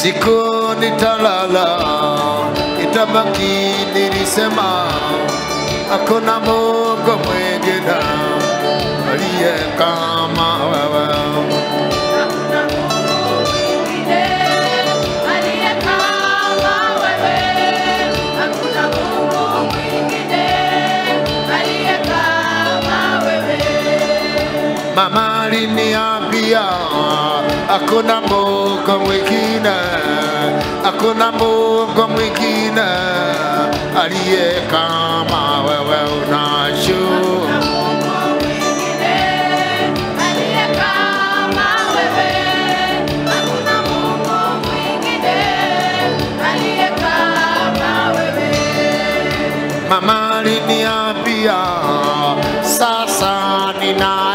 siku nitalala, itabaki nilisema, hakuna Mungu mwingine aliye kama wewe. Hakuna Mungu mwingine aliye kama wewe. Hakuna Mungu mwingine aliye kama wewe. Mama aliniambia hakuna Mungu mwingine, hakuna Mungu mwingine aliye kama wewe. Unashuka Hakuna Mungu mwingine aliye kama wewe. Hakuna Mungu mwingine aliye kama wewe. Mama aliniambia sasa nina